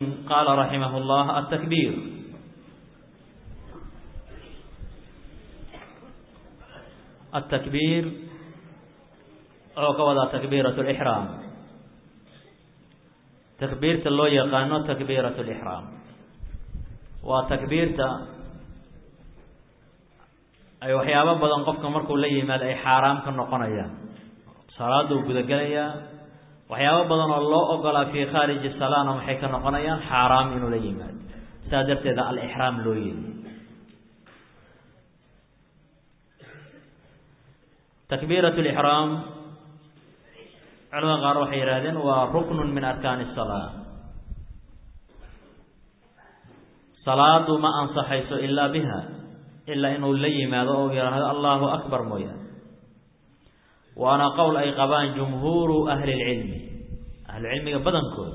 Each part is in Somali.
قال رحمه الله التكبير التكبير oo ka wadaa takbiiraة الإحrاam takbiirta loo yaqaano takbiiraة الإحrاam waa takbiirta ay waxyaabo badan qofka markuu la yimaado ay xaaraam ka noqonayaan salaaduu gudagelayaa waxyaabo badan oo loo ogolaa fii khaariji salaana maxay ka noqonayaan xaaraam inuu la yimaado sidaa darteeda alixraam loo yeeli takbiirat lixraam culamada qaar waxay yidhahdeen waa ruknun min arkaani salaa salaadu ma ansaxayso ilaa biha ilaa inuu la yimaado oo yidhaahdo allahu akbar mooyaane waana qowl ay qabaan jumhuuru ahli lcilmi ahlucilmiga badankood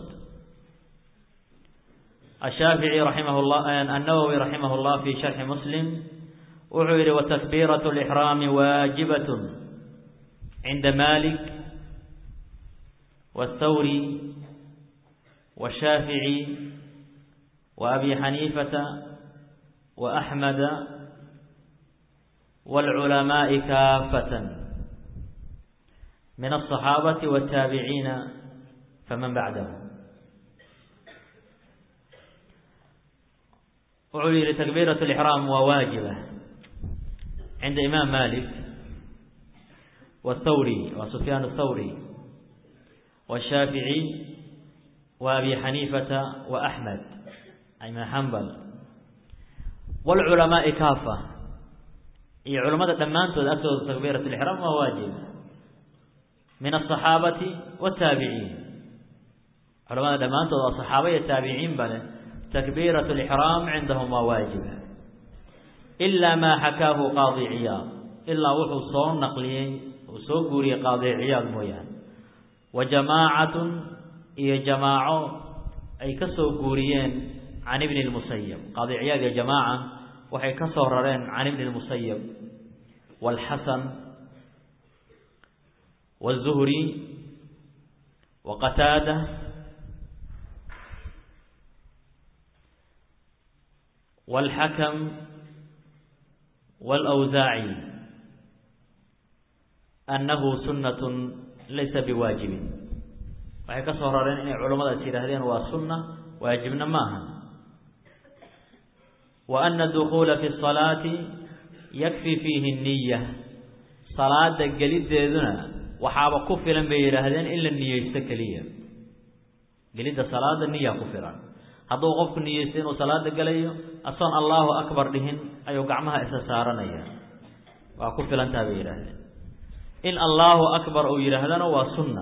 ashaafici raximah llah annawowi raximah llah fi sharxi muslim wuxuu yihi watakbiiraة اlixraami waajibat cinda malik wاthawri washaafici waabi xaniifata waaxmada wاlculamaaءi kaafata min الصaxaabati wالtaabiciina faman bacdahu wuxuu yihi takbiiraة اlixraam waa waajiba cinda imaam malik wاthawri wa sufyaan الthawri wالshaafiعي wa abi xaniifata wa axmed imaam xambal wاlculamaaءi kaafa iyo culamada dhammaantood agtooda takbiiraة اlixraam waa waajib min aلصaxaabati wالtaabiciin culamada dhammaantood waa صaxaaba iyo taabiciin ba leh takbiiraة اlixraam cindahum waa waajiba ilaa maa xakaahu qaadi ciyaad ilaa wuxuu soo naqliyey uu soo guuriyey qaadi ciyaad mooyaane wa jamaacatun iyo jamaaco ay ka soo guuriyeen can ibni اlmusayab qaadi ciyaad iyo jamaaca waxay ka soo rareen can ibni اlmusayab wاlxasan wالzuhri wa qataada wاlxakam wاlأwsaaci annahu sunnat laysa biwaajibin waxay ka soo rareen inay culammadaas yidhaahdeen waa sunna waajibna ma aha wa ana dukuula fi الصalaati yakfi fiihi الniya salaada geliddeeduna waxaaba ku filan bay yidhaahdeen in la niyeysto keliya gelidda salaada niya ku filan hadduu qofku niyeysto inuu salaada gelayo asoon allahu akbar dhihin ayuu gacmaha isa saaranaya waa ku filantaa bay yidhaahdeen in allahu akbar uu yidhaahdana waa sunna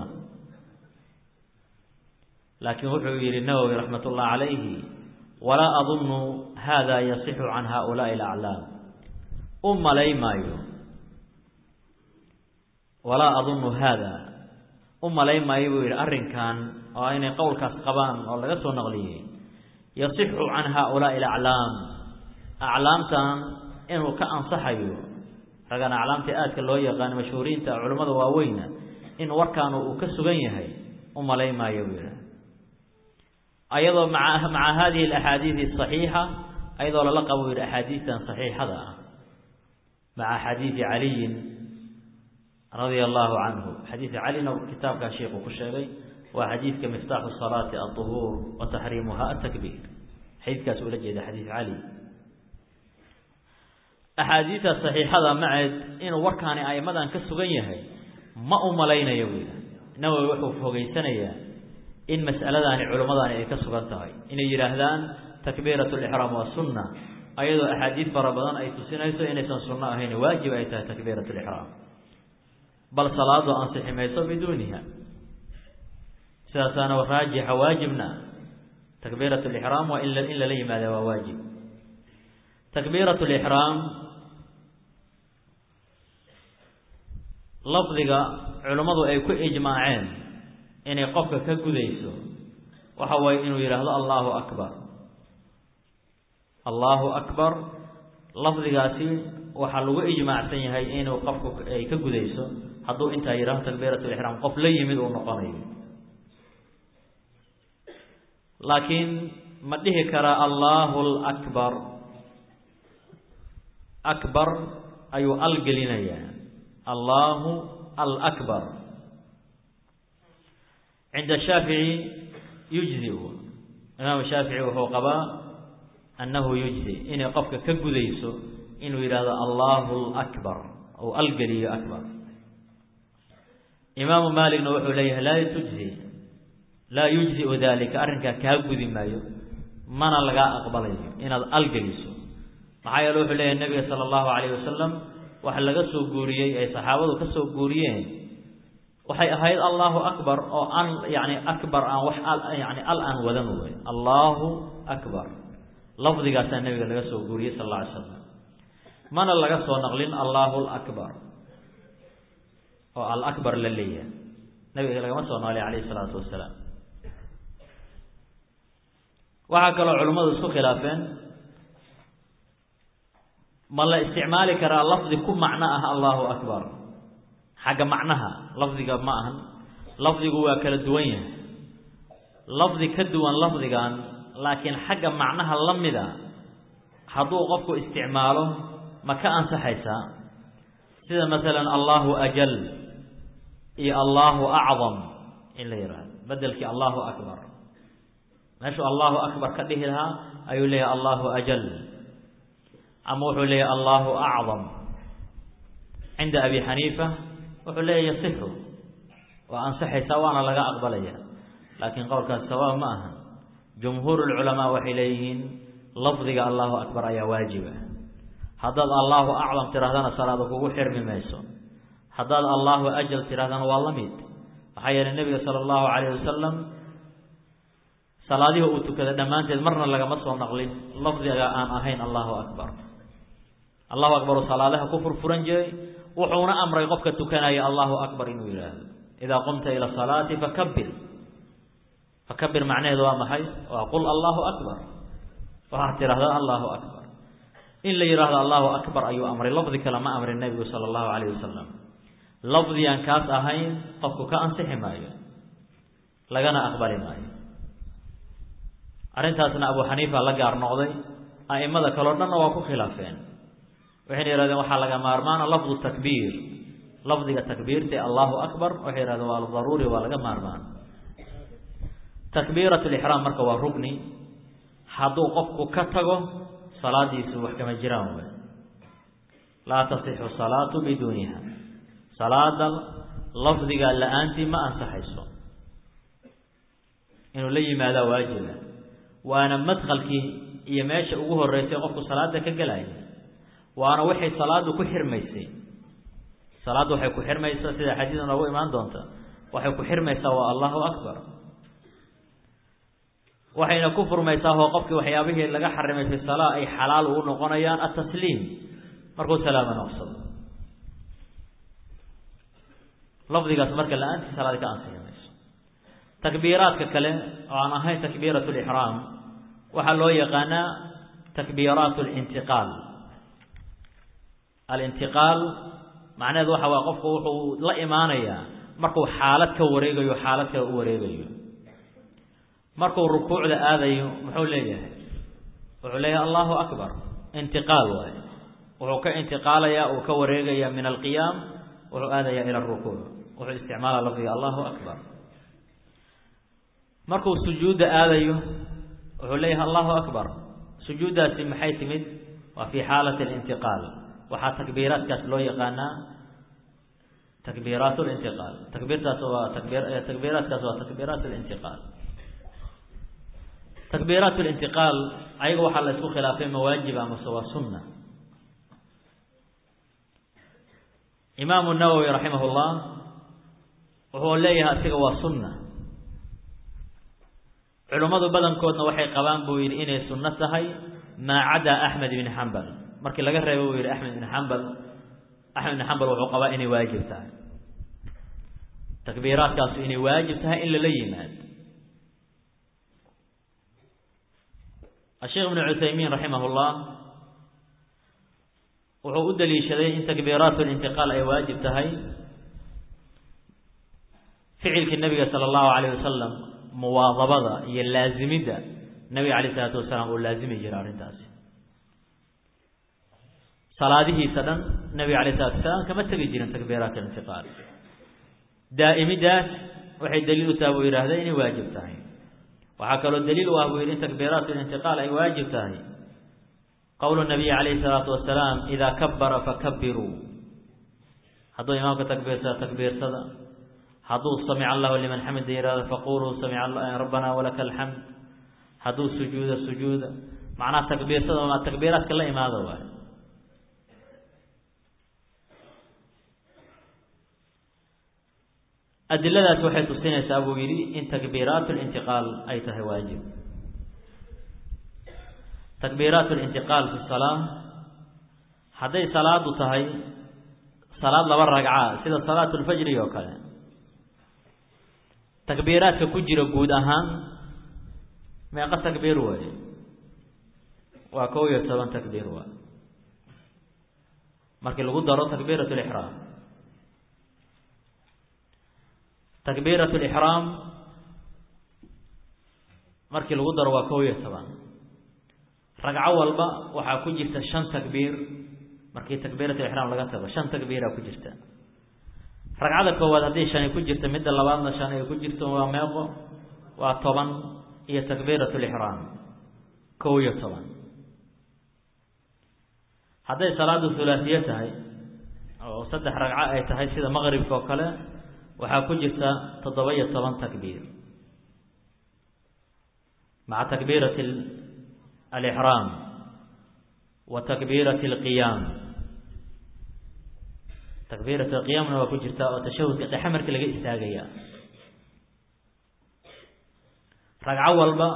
laakiin wuxuu yihi nawowi raxmat ullah calayhi walaa adunnu hada yasixu can haulaai alaclaam u malay maayo walaa adunnu haada u malay maayo buu yidhi arrinkan oo inay qowlkaas qabaan oo laga soo naqliyey yasixu can haulaai alaclaam aclaamtan inuu ka ansaxayo ragan aclaamta aadka loo yaqaano mashhuuriinta culimmada waaweyna in warkaanu uu ka sugan yahay u malay maayo buu yidhi ayadoo maa maca hadihi alaxaadiidi asaxiixa ayadoo lala qabo yidhi axaadiistan saxiixada ah maca xadiidi caliyin radia allahu canhu xadiidka calina kitaabkaa sheikhu ku sheegay waa xadiidka miftaaxu salaati alطuhuur wa taxriimuha atakbiir xadiidkaas ula jeeda xadiid cali axaadiidta saxiixada maceed inuu warkaani aimadan ka sugan yahay ma u malaynayo buu yidhi nawowi wuxuu fogeysanayaa in mas'aladaani culimmadaani ay ka sugan tahay inay yidhaahdaan takbiirat lixraam waa sunna ayadoo axaadiid fara badan ay tusinayso inaysan sunno ahayn waajib ay tahay takbiirat lixraam bal salaadu ansixi mayso biduuniha sidaasaana raajixa waajibna takbiirat lixraam waa in lala yimaada waa waajib takbiirat lixraam lafdiga culimmadu ay ku ijmaaceen inay qofka ka gudayso waxa waaye inuu yidhaahdo allahu akbar allahu akbar lafdigaasi waxaa lagu ijmaacsan yahay inuu qofku ay ka gudayso hadduu intaa yidhahdo takbiirat lixraam qof la yimid uu noqonayo laakiin ma dhihi karaa allahu lakbar akbar ayuu al gelinayaa allahu alakbar cinda shaafici yujziu imaam shaafici wuxuu qabaa annahu yujzi inay qofka ka gudayso inuu yidhaahdo allahu lakbar ou algeliyo akbar imaamu maaligna wuxuu leeyahay laa tujzi laa yujziu dalika arrinkaa kaa gudi maayo mana lagaa aqbalayo inaad algeliso maxaa yeele wuxuu leeyahay nabiga sala allahu calayh wasalam waxa laga soo guuriyey ay saxaabadu ka soo guuriyeen waxay ahayd allahu akbar oo an yani akbar aan wax yani al aan wadan wey allahu akbar lafdigaasaa nabiga laga soo guuriyey sal alla alay slam mana laga soo naqlin allahu lakbar oo alakbar la leeyahay nabiga lagama soo noolay calayhi isalaatu wasalaam waxaa kaloo culimmadu isku khilaafeen ma la isticmaali karaa lafdi ku macno ah allahu akbar xagga macnaha lafdiga ma ahan lafdigu waa kala duwan yahay lafdi ka duwan lafdigan laakiin xagga macnaha la mida hadduu qofku isticmaalo ma ka ansaxaysaa sida masalan allahu ajal iyo allahu acdam in la yidhaahdo bedelkii allahu akbar meeshuu allahu akbar ka dhihi lahaa ayuu leeyahay allahu ajal ama wuxuu leeyahay allahu acdam cinda abi xaniifa wuxuu leeyahy yasixu waa ansaxaysaa waana laga aqbalaya laakiin qowlkaas sawaab ma aha jumhuur lculamaa waxay leeyihiin lafdiga allahu akbar ayaa waajiba haddaad allahu acdam tirahdana salaada kugu xirmi mayso haddaad allahu ajal tirahdana waa la mid maxaa yeelay nebiga sala allahu calayh wasalam salaadihii uu tukada dhammaanteed marna lagama soo naqlin lafdiga aan ahayn allahu akbar allahu akbar uu salaadaha ku furfuran jiray wuxuuna amray qofka tukanaya allahu akbar inuu yidhaahdo idaa qumta ila salaati fakabir fakabir macnaheedu waa maxay waa qul allahu akbar waxaad tidhahdaa allahu akbar in la yidhaahdo allahu akbar ayuu amray lafdi kale ma amrin nebigu sala allahu calayh wasalam lafdigaan kaas ahayn qofku ka ansixi maayo lagana aqbali maayo arrintaasna abu xaniifa la gaar noqday a'imada kaleo dhanna waa ku khilaafeen waxayna yihahdeen waxaa laga maarmaana lafdu takbiir lafdiga takbiirta allahu akbar waxay yihahdeen waa daruuri waa laga maarmaan takbiirat lixraam marka waa rugni hadduu qofku ka tago salaadiisu wax kama jiraan wey laa tasixu salaatu biduuniha salaada lafdiga la-aantii ma ansaxayso inuu la yimaadaa waajiba waana madkalkii iyo meesha ugu horeysay qofku salaada ka gelaya waana waxay salaadu ku xirmaysay salaaddu waxay ku xirmaysaa sida xadiida noogu imaan doonta waxay ku xirmaysaa waa allahu akbar waxayna ku furmaysaa oo qofkii waxyaabihii laga xarimay fi salaa ay xalaal ugu noqonayaan atasliim markuu salaama noqsado lafdigaas marka la-aantii salaadi ka ansixi mayso takbiiraadka kale oo aan ahayn takbiirat lixraam waxaa loo yaqaanaa takbiiraat lintiqaal alintiqaal macnaheedu waxa waa qofku wuxuu la imaanayaa markuu xaalad ka wareegayo xaalad kale u wareegayo markuu rukuucda aadayo muxuu leeyahay wuxuu leeyahay allahu akbar intiqaal waaye wuxuu ka intiqaalayaa uu ka wareegaya min alqiyaam wuxuu aadayaa ila arukuuc wuxuu isticmaala lafdiga allahu akbar markuu sujuudda aadayo wuxuu leeyahay allahu akbar sujuuddaasi maxay timid waa fi xaalati alintiqaal waxaa takbiiraadkaas loo yaqaanaa takbiiraat lintiqaal takbiirtaas waa takbir takbiiraadkaas waa takbiiraat lintiqaal takbiiraat lintiqaal ayaga waxaa la isku khilaafay mawaajib amase waa sunna imaamu nawowi raximah llah wuxuu leeyahay asiga waa sunna culimmadu badankoodna waxay qabaan buu yidhi inay sunno tahay maa cadaa axmed ibni xambal markii laga reebo buu yidhi axmed ibni xambal axmed ibni xambal wuxuu qabaa inay waajib tahay takbiiraadkaasu inay waajib tahay in lala yimaado asheekh ibnu cuthaymiin raximah llah wuxuu u daliishaday in takbiiraat lintiqaal ay waajib tahay ficilkii nabiga sala allahu calayh wasalam muwaadabada iyo laasimidda nabiga calayh isalaatu wasalaam uu laazimi jira arrintaasi salaadihiisa dhan nabiga alayh isalatu wasalaam kama tegi jirin takbiiraat alintiqaal daa'imidaas waxay daliil u taha buu yidhaahda inay waajib tahay waxaa kaloo daliil u ah buu yidhi in takbiiraat alintiqaal ay waajib tahay qowlu nabiyi calayhi salaatu wasalaam idaa kabara fakabiruu hadduu imaamka takbiirsada takbiirsada hadduu samica allahu liman xamida yihahdo faquluu samica rabbana walaka alxamd hadduu sujuuda sujuuda macnaha takbiirsada ma takbiiraadka la imaada waay adiladaas waxay tusinaysaa buu yidhi in takbiiraat lintiqaal ay tahay waajib takbiiraat lintiqaal fi salaa hadday salaadu tahay salaad laba ragca sida salaat lfajri oo kale takbiiraadka ku jira guud ahaan meeqa takbiir waaye waa kow iyo toban takbiir waay markii lagu daro takbiirat lixraam takbiirat lixraam markii lagu daro waa kow iyo toban ragco walba waxaa ku jirta shan takbiir markii takbiirat lixraam laga tago shan takbiiraa ku jirta ragcada koowaad haddii shan ay ku jirta midda labaadna shan ay ku jirto waa meeqo waa toban iyo takbiirat lixraam kow iyo toban hadday salaadu hulaasiye tahay oo saddex ragco ay tahay sida maqribka oo kale waxaa ku jirta toddoba iyo toban takbiir maca takbiirati alixraam wa takbiirati alqiyaam takbiirat alqiyaamna waa ku jirta oo tashahudka dhexe markii laga istaagaya ragco walba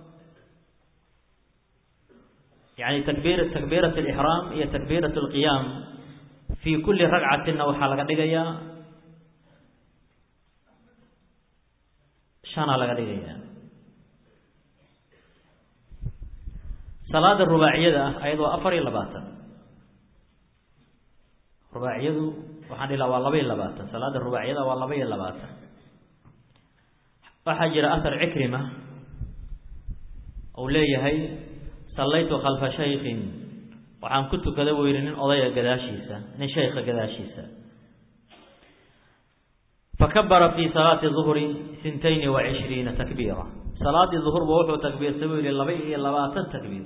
yani takbir takbiirat alixraam iyo takbiirat alqiyaam fii kulli ragcatinna waxaa laga dhigayaa shanaa laga dhigaya salaada rubaaciyada ah ayadoo afar iyo labaatan rubaaciyadu waxaan dhihi laha waa laba iyo labaatan salaada rubaaciyada waa laba iyo labaatan waxaa jira ahar cikrima uu leeyahay sallaytu khalfa shaykin waxaan ku tukaday buu yidhi nin odaya gadaashiisa nin shaykha gadaashiisa fakabara fi salaati duhri sintayni wa cishriina takbiira salaadii duhurba wuxuu takbiirtay buu yihi laba iyo labaatan takbiir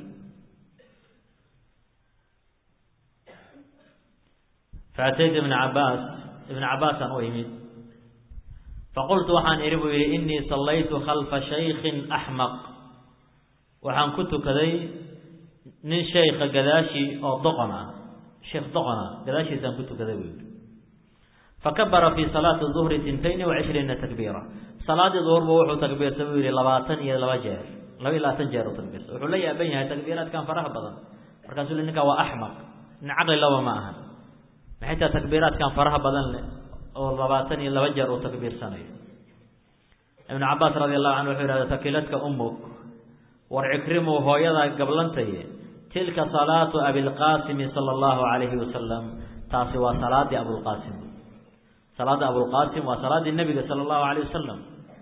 faataytu ibna cabaas ibna cabaasaan u imid faqultu waxaan idhi buu yihi inii sallaytu khalfa shaykin axmaq waxaan ku tukaday nin shaykha gadaashii oo doqon ah sheekh doqon ah gadaashiisaan ku tukaday buu yihi fakabara fi salaati duhri sintayni wa cishriina takbiira salaadii duhurba wuxuu takbiirtay buu yihi labaatan iyo laba jeer laba iyo labaatan jeer uu takbiirtay wuxuu la yaaban yahay takbiiraadkan faraha badan markaasuu li ninkaa waa axmaq nin caqli laba ma aha maxay taha takbiiraadkan faraha badan leh oo labaatan iyo laba jeer uu takbiirsanayo ibnu cabaas radi allahu canhu wuxuu yihahda takiladka umuk war cikrimu hooyadaa gablantaye tilka salaatu abilqaasimi sala allahu calayhi wasalam taasi waa salaadii abulqaasim salaada abulqaasim waa salaaddii nebiga sala allahu alayh wasalam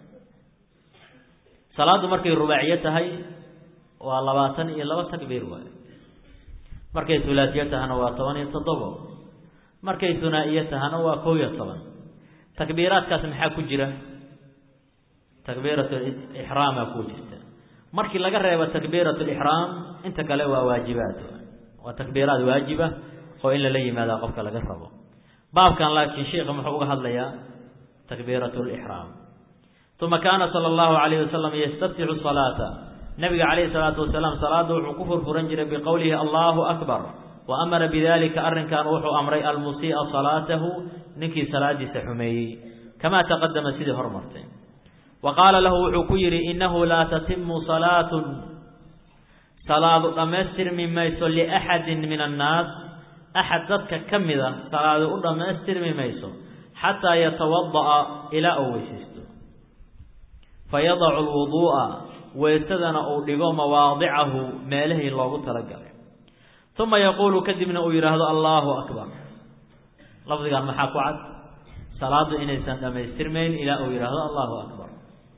salaaddu markay rubaaciyo tahay waa labaatan iyo laba takbiir waay markay hulaasiyo tahana waa toban iyo toddobo markay hunaa-iyo tahana waa kow iyo toban takbiiraadkaas maxaa ku jira takbiirat ixraama ku jirta markii laga reebo takbiirat lixraam inta kale waa waajibaad waa takbiiraad waajiba oo in lala yimaada qofka laga rabo baabkan laakiin sheikha muxuu uga hadlayaa takbiirat lixraam uma kaana sala allahu alayh wasalam yastaftixu salaata nabiga calayhi salaatu wasalaam salaada wuxuu ku furfuran jiray biqowlihi allahu akbar wa amara bidalika arrinkan wuxuu amray almusii'a salaatahu ninkii salaadiisa xumeeyey kamaa taqadama sidii hormartay wa qaala lahu wuxuu ku yidhi innahu laa tatimu salaatun salaadu dhammaystirmi mayso liaxadin min annaas axad dadka ka mida salaadu u dhammaystirmi mayso xataa yatawada'a ilaa uu weysaysto fayadacu lwuduu'a weysadana uu dhigo mawaadicahu meelihii loogu talagalay uma yaquulu kadibna uu yidhaahdo allahu akbar lafdigan maxaa ku cad salaadu inaysan dhammaystirmayn ilaa uu yidhaahdo allahu akbar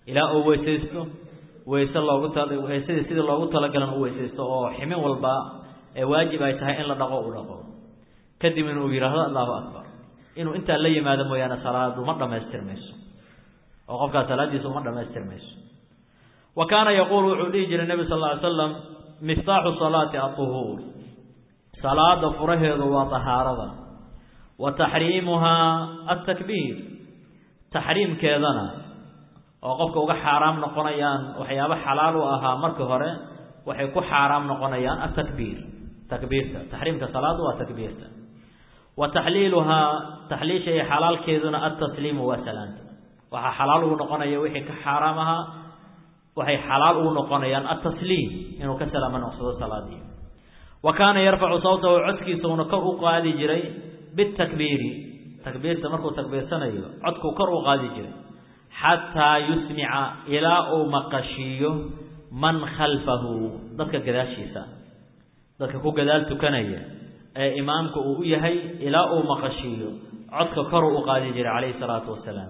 ilaa uu weysaysto weyse loogu weysadii sidii loogu talagalan u weysaysto oo ximin walba ee waajib ay tahay in la dhaqo u dhaqo kadib inuu yidhaahdo allahu akbar inuu intaa la yimaado mooyaane salaadu ma dhamaystirmayso oo qofkaas salaadiisa uma dhamaystirmayso wa kaana yaquulu wuxuu dhihi jiray nebi sal lla ly slam miftaaxu salaati aطuhuur salaada furaheedu waa tahaarada wa taxriimuhaa atakbiir taxriimkeedana oo qofka uga xaaraam noqonayaan waxyaabo xalaal u ahaa markii hore waxay ku xaaraam noqonayaan atakbiir takbiirta taxriimka salaadu waa takbiirta wa taxliiluhaa taxliisha iyo xalaalkeeduna altasliimu waa salaanta waxaa xalaal ugu noqonaya wixii ka xaaraam ahaa waxay xalaal ugu noqonayaan altasliim inuu ka salaamo noqsado salaadii wa kaana yarfacu sawtahu codkiisa una kor u qaadi jiray bitakbiiri takbiirta markuu takbiirsanayo codkuu kor u qaadi jiray xataa yusmica ilaa uu maqashiiyo man khalfahu dadka gadaashiisa dadka ku gadaal tukanaya ee imaamka uu u yahay ilaa uu maqashiiyo codka koru u qaadi jiray calayhi salaatu wasalaam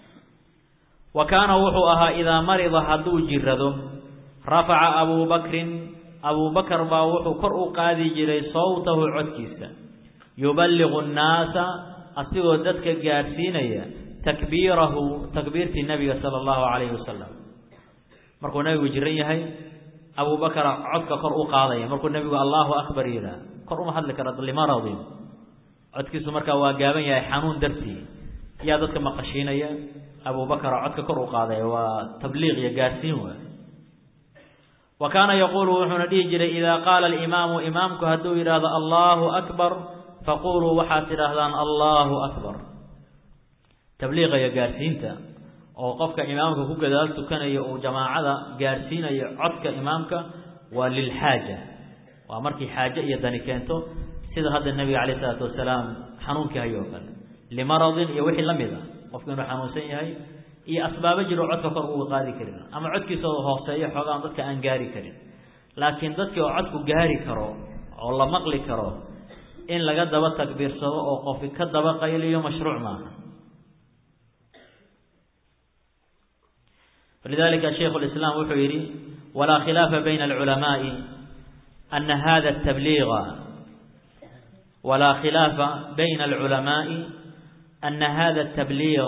wa kaana wuxuu ahaa idaa marida hadduu jirado rafaca abuu bakrin abuu bakar baa wuxuu kor u qaadi jiray sawtahu codkiisa yuballigu nnaasa asigoo dadka gaadhsiinaya takbiirahu takbiirtii nabiga sala allahu calayhi wasalam markuu nabigu jiran yahay abuu bakara codka kor u qaadaya markuu nebigu allahu akbar yidhaah kor uma hadli kara limaradin codkiisu markaa waa gaaban yahay xanuun dartii yaa dadka maqashiinaya abuu bakara codka kor u qaadaya waa tabliiq iyo gaarsiin waay wa kaana yaquulu wuxuuna dhihi jiray idaa qaala alimaamu imaamku hadduu yidhaahdo allahu akbar faquluu waxaad tidhaahdaan allahu akbar tabliiqa iyo gaarsiinta oo qofka imaamka ku gadaal tukanayo uu jamaacada gaarsiinayo codka imaamka waa lilxaaja waa markii xaaje iyo dani keento sida hadda nebiga calayh isalaatu wasalaam xanuunkii hayo oo kale limaradin iyo wixii la mid a qofku inuu xanuunsan yahay iyo asbaabo jiro codka kor uga qaadi karin ama codkiisa hooseeyo xoogaan dadka aan gaari karin laakiin dadkii oo codku gaari karo oo la maqli karo in laga daba takbiirsado oo qofi ka daba qayliyo mashruuc maaha فلذلك شيخ الإسلام wuxuu yihi ولا خلاف بين العلماء أن هذا التبليغ ولا خلاف بين العلماء أن هذا التبليغ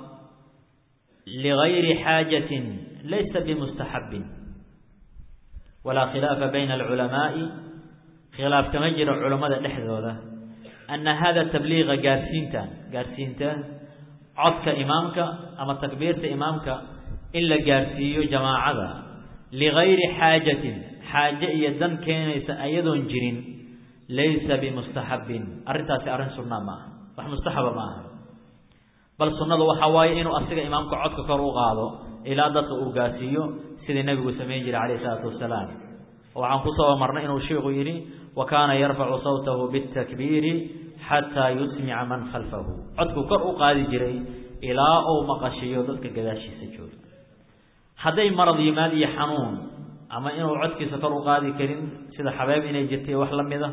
لغير حاجة ليس بمستحب ولا خلاف بين العلماء khilaaf kama jiro culammada dhexdooda anna hada tabliiqa gaarsiinta gaarsiinta codka imaamka ama takbiirta imaamka in la gaarsiiyo jamaacada ligayri xaajatin xaaje iyo dan keenaysa ayadoon jirin laysa bimustaxabin arrintaasi arrin sunnaa ma aha wax mustaxaba ma aha bal sunnadu waxa waaye inuu asiga imaamka codka kor u qaado ilaa dadka uu gaarsiiyo sidii nebigu samayn jiray calayhi isalaatu wasalaam waxaan kusoo marnay inuu sheikhu yidhi wa kaana yarfacu sawtahu bitakbiiri xataa yusmica man khalfahu codkuu kor u qaadi jiray ilaa uu maqashiyo dadka gadaashiisa jooga hadday marad yimaad iyo xanuun ama inuu codkiisa kor u qaadi karin sida xabeeb inay jirtay wax la mida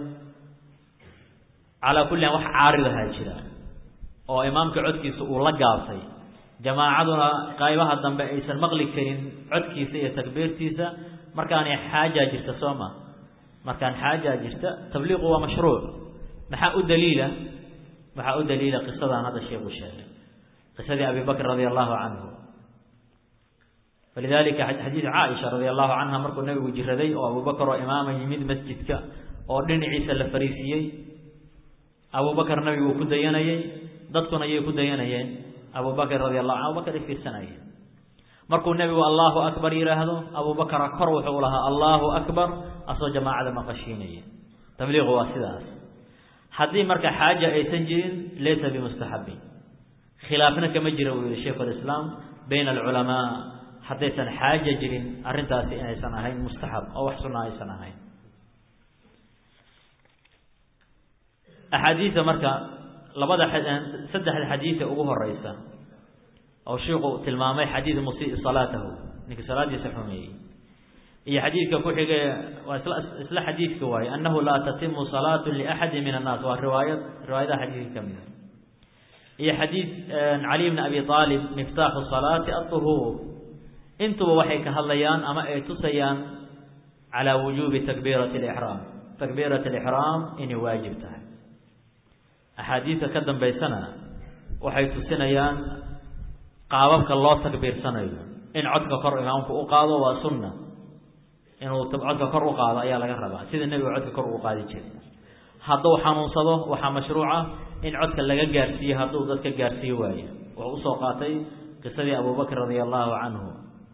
calaa kulli an wax caaridahaa jira oo imaamka codkiisa uu la gaabtay jamaacaduna qaybaha dambe aysan maqli karin codkiisa iyo takbiirtiisa markaanay xaajaa jirta soo ma markaan xaajaa jirta tabliiqu waa mashruuc maxaa u daliila maxaa u daliila qisadaan hadda sheekhu sheegay qisadii abi bakr radia allahu canhu walidalika xadiid caaisha radia allahu canha markuu nabigu jiraday oo abubakar oo imaama yimid masjidka oo dhinaciisa la fariisiiyey abubakar nabiguu ku dayanayey dadkuna ayay ku dayanayeen abubakr radi allahu an abubakar ay fiirsanayeen markuu nebigu allahu akbar yidhaahdo abubakara kor wuxuu lahaa allahu akbar asoo jamaacada maqashiinaya tabliiqu waa sidaas haddii marka xaaja aysan jirin laysa bimustaxabin khilaafna kama jira buu yihi shaikhu lislaam bayna alculamaa haddaysan xaaja jirin arrintaasi inaysan ahayn mustaxab oo wax sunna aysan ahayn axaadiida marka labada saddexda xadiida ugu horeysa oo shiiku tilmaamay xadiid musii salaatahu ninkii salaadiisa xumeeyey iyo xadiidka ku xige waa isla isla xadiidka waaye annahu laa tatimu salaatu liaxadi min annaas waa riwaayad riwaayadaha xadiidka ka mida iyo xadiid cali bni abi aalib miftaaxu salaati aطuhuur intuba waxay ka hadlayaan ama ay tusayaan calaa wujuubi takbiirati alixraam takbiirat alixraam inay waajib tahay axaadiidka ka dambaysana waxay tusinayaan qaababka loo takbiirsanayo in codka kor imaamku u qaado waa sunna inuu codka kor u qaado ayaa laga rabaa sida nebiga codka kor uu qaadi jiray hadduu xanuunsado waxaa mashruuca in codka laga gaarsiiyo hadduu dadka gaarsiiyo waayo wuxuu usoo qaatay qisadii abubakr radia allahu canhu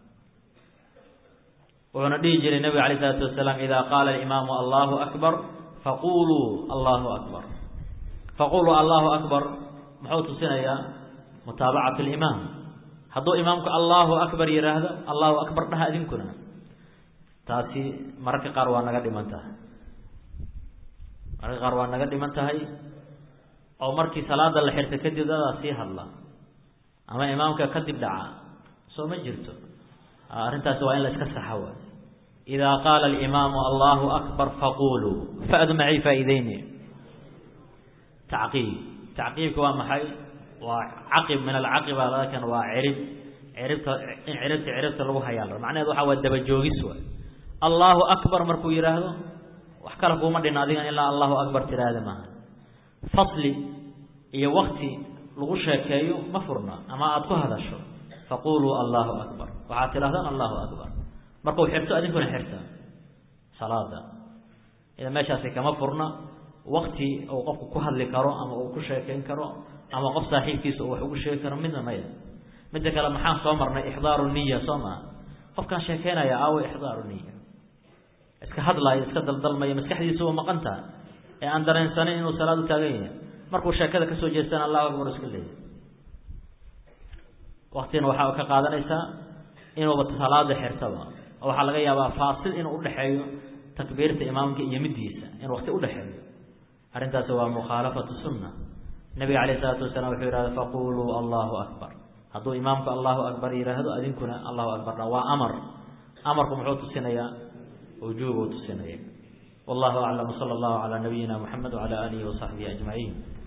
wuxuuna dhihi jiray nebiga alayh isalaatu wasalaam idaa qaala alimaamu allahu akbar faquluu allahu akbar faquluu allahu akbar muxuu tusinayaa mutaabacatu limaam hadduu imaamku allahu akbar yidhaahdo allahu akbar dhaha idinkuna taasi mararka qaar waa naga dhiman tahay mararka qaar waa naga dhiman tahay oo markii salaada la xirta kadib dadaa sii hadla ama imaamka kadib dhaca soo ma jirto arrintaasi waa in la iska saxa waay idaa qaala alimaamu allahu akbar faquluu fadu macay faa'iideyni tacqiib tacqiibka waa maxay waa caqib min alcaqiba lakin waa cirib ciribta in ciribta ciribta lagu hayaa macnaheed waxa waa dabajoogis waay allahu akbar markuu yidhaahdo wax kale kuuma dhin adigan ilaa allahu akbar tiraahda maaha fasli iyo wakti lagu sheekeeyo ma furna ama aada ku hadasho faquluu allahu akbar waxaad tidhahdaan allahu akbar markuu xirto adinkuna xirta salaada ida meeshaasi kama furna wakti uu qofku ku hadli karo ama uu ku sheekeyn karo ama qof saaxiibkiisa uu wax ugu sheegi karo midna maya midda kale maxaan soo marnay ixdaaru niya soo maa qofkaan sheekeynaya aawo ixdaaru niya iska hadlaayo iska daldalmaya maskaxdiisa waa maqan taha ee aan dareensanin inuu salaad u taagan yahay markuu sheekada kasoo jeestana allahu akbar iska leeyahy waktina waxaa ka qaadanaysaa inuuba salaada xirtaba oo waxaa laga yaabaa faasil inuu udhexeeyo takbiirta imaamka iyo middiisa in wakti udhexeeyo arrintaasi waa mukhaalafatu sunna nabiga calayh isalaatu wasalaam wuxuu yihahda faquluu allahu akbar hadduu imaamku allahu akbar yidhaahdo adinkuna allahu akbar dha waa amar amarku muxuu tusinayaa wujuubuu tusinaya wallahu aclam sala allahu calaa nabiyina muxamed wacala aalihi wasaxbihi ajmaciin